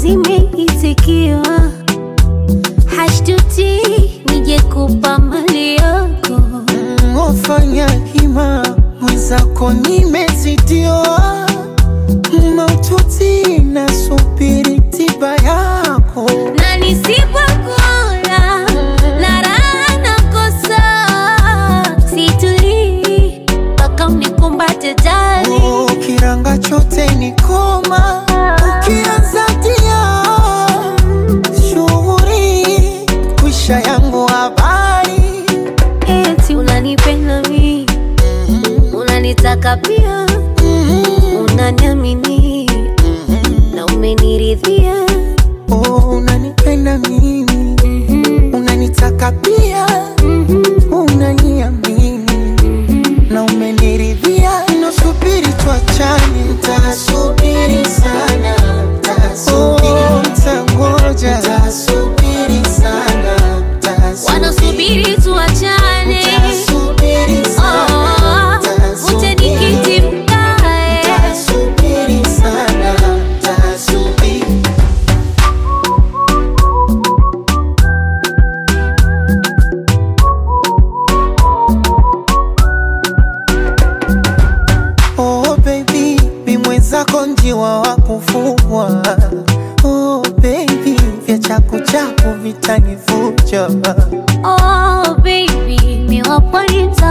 zimeitikiwa, hashtuti nije kupa mali yako. Mm, Wafanya hima mwenzako nimezidiwa, maututi nasubiri tiba yako. na nisipokula na raha nakosa, situlii mpaka unikumbate jali. Oh, kiranga chote ni koma, ukianza tia shughuri kwisha yangu habari Eti unanipenda mi, unanitaka pia, unaniamini na umeniridhia. Oh, unanipenda mimi, unanitaka pia, unaniamini na umeniridhia. Nasubiri tuachane, nitasubiri sana, oh, nitangoja, nitasubiri sana, Wanasubiri tuachane, nitasubiri sana, oh, uje nikiti mkae. nitasubiri sana, nitasubiri Oh baby, mi mwenzako njiwa wa kufugwa. Oh baby, vya chaku chaku vitanivuja. Oh baby, mi wapwani